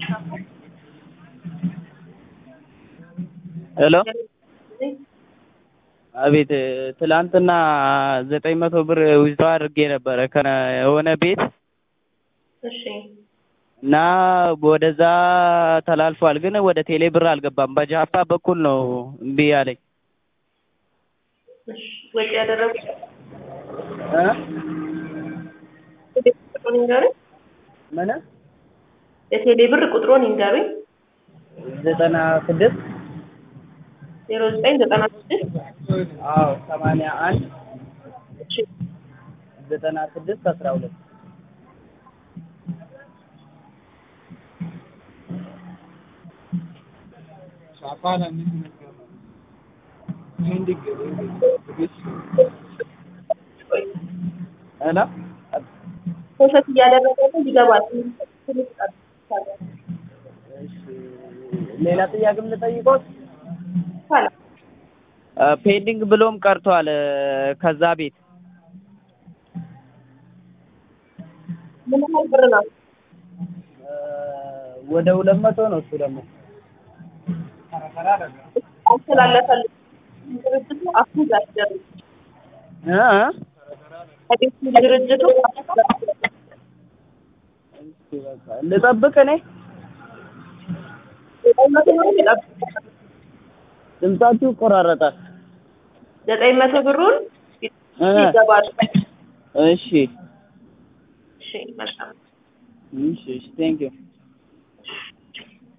ሄሎ አቤት ትላንትና ዘጠኝ መቶ ብር ዊዝድሮው አድርጌ ነበረ ከሆነ ቤት እሺ እና ወደዛ ተላልፏል፣ ግን ወደ ቴሌ ብር አልገባም። በጃፓ በኩል ነው እምቢ ያለኝ። እሺ ወጪ ያደረጉት እ ቁጥሩን ይንገሩኝ። ምን የቴሌ ብር ቁጥሩን ይንገሩኝ። ዘጠና ስድስት ዜሮ ዘጠኝ ዘጠና ስድስት አዎ ሰማንያ አንድ እሺ ዘጠና ስድስት አስራ ሁለት ሄሎ ፕሮሰስ እያደረገ ነው ይገባል። እሺ ሌላ ጥያቄም ልጠይቆት ይቻላል። ፔንዲንግ ብሎም ቀርቷል ከዛ ቤት ምን ያህል ብር ነው? ወደ ሁለት መቶ ነው እሱ ደግሞ አስተላለፈልም ድርጅቱ አፕሩቭ ያስደርግ እ እ ከቤቱ ድርጅቱ እስኪ በቃ ልጠብቅ እኔ ዘጠኝ መቶ ብር ይጠብቃል። ድምጻችሁ ይቆራረጣል ዘጠኝ መቶ ብሩን እ ይገባል። እሺ እሺ መልካም እሺ እሺ ቴንክ ዩ